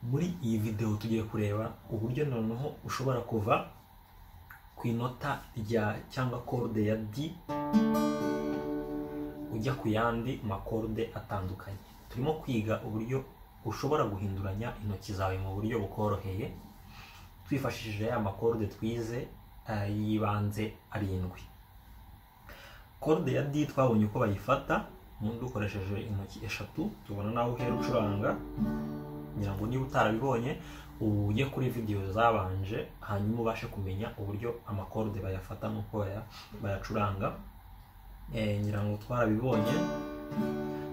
muri iyi videwo tugiye kureba uburyo noneho ushobora kuva ku inota rya cyangwa kode ya D ujya ku yandi makode atandukanye turimo kwiga uburyo ushobora guhinduranya intoki zawe mu buryo bukoroheye twifashishije ya makode twize eh, y'ibanze arindwi kode ya D twabonye uko bayifata umuntu dukoresheje intoki eshatu tubona nawe uhera ucuranga ngira ngo niba utarabibonye ubu ujye kuri videwo zabanje hanyuma ubashe kumenya uburyo amakode bayafata n'uko baya- bayacuranga Eh, ngira ngo twarabibonye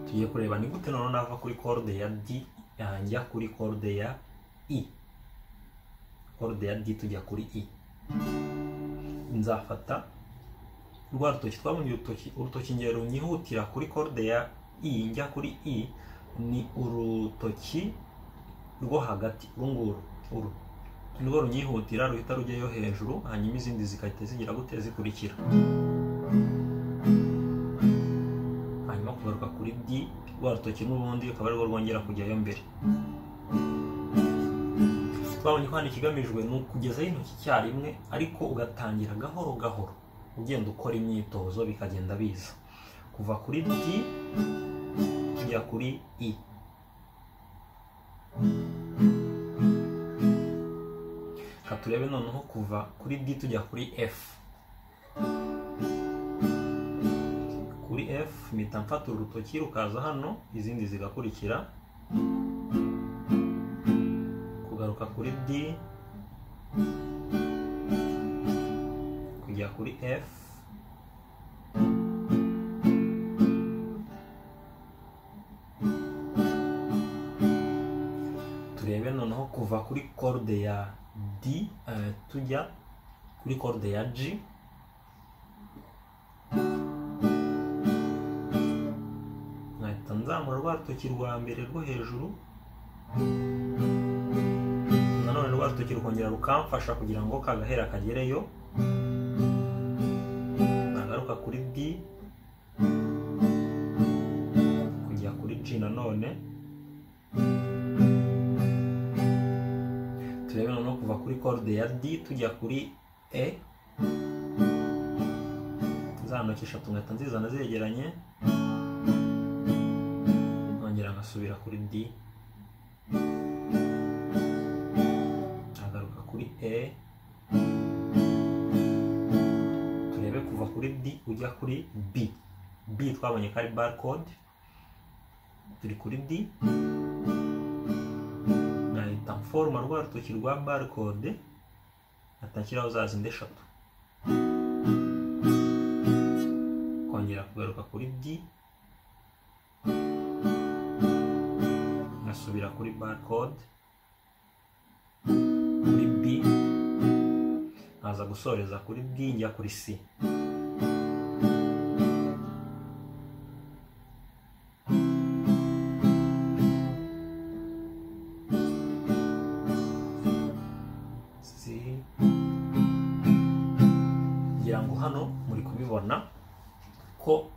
tugiye kureba ni gute noneho nava kuri kode ya D eh, njya kuri kode ya I kode ya D tujya kuri I nzafata rwa rutoki twabonye urutoki urutoki ngero runyihutira kuri kode ya i njya kuri i ni urutoki rwo hagati uru nguru uru nirwo runyihutira ruhita rujyayo hejuru hanyuma izindi zigahita zigira gute zikurikira hanyuma kugaruka kuri d rwa rutoki n'ubundi rukaba arirwo rwongera kujyayo mbere twabonye ko hano ikigamijwe ni ukugezaho intoki icyarimwe ariko ugatangira gahoro gahoro ugenda ukora imyitozo bikagenda biza kuva kuri D tujya kuri I reka turebe noneho kuva kuri D tujya kuri F kuri F mpita mfata uru rutoki rukaza hano izindi zigakurikira kugaruka kuri D kujya kuri F turebe noneho kuva kuri korde ya D eh, tujya kuri korde ya G nkahita nzamura rwa rutoki rwa mbere rwo hejuru nanone rwa rutoki rukongera rukamfasha kugira ngo kagahera kagereyo nagaruka kuri D kujya kuri G nanone turebe noneho kuva kuri kode ya D tujya kuri E za ntoki eshatu ngahita nzizana zegeranye nkongera nkasubira kuri D agaruka kuri E turebe kuva kuri D ujya kuri B B twabonye ko ari barcode turi kuri D nkahita mforoma rwa rutoki rwa barcode atakiraho za zindi eshatu kongera kugaruka kuri D nkasubira kuri barcode kuri B nkaza gusoreza kuri D njya kuri C C ngira ngo hano muri kubibona ko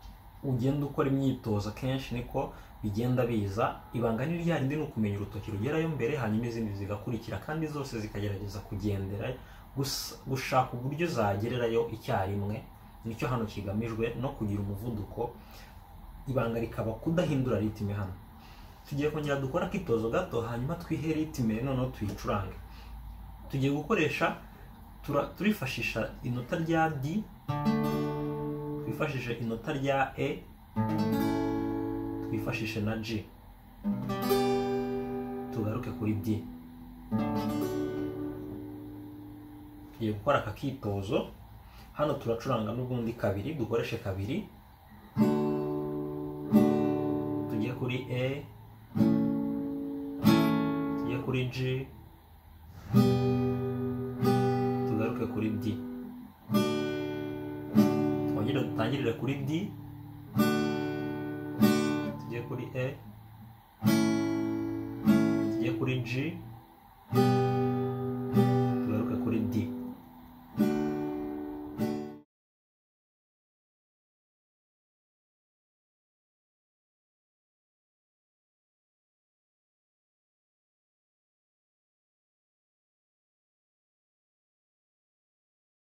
ugenda ukora imyitozo kenshi niko bigenda biza ibanga ni rya rindi ni ukumenya urutoki rugerayo mbere hanyuma izindi zigakurikira kandi zose zikagerageza kugendera gusa- gushaka uburyo zagererayo icyarimwe nicyo hano kigamijwe no kugira umuvuduko ibanga rikaba kudahindura ritime hano tugiye kongera dukora akitozo gato hanyuma twihe ritime noneho tuyicurange tugiye gukoresha tura- turifashisha inota rya D twifashishe inota rya E twifashishe na G tugaruke kuri D tugiye gukora aka kitozo hano turacuranga n'ubundi kabiri dukoreshe kabiri tujye kuri E tujye kuri G tugaruke kuri D twongere dutangirire kuri D tujye kuri E tujye kuri G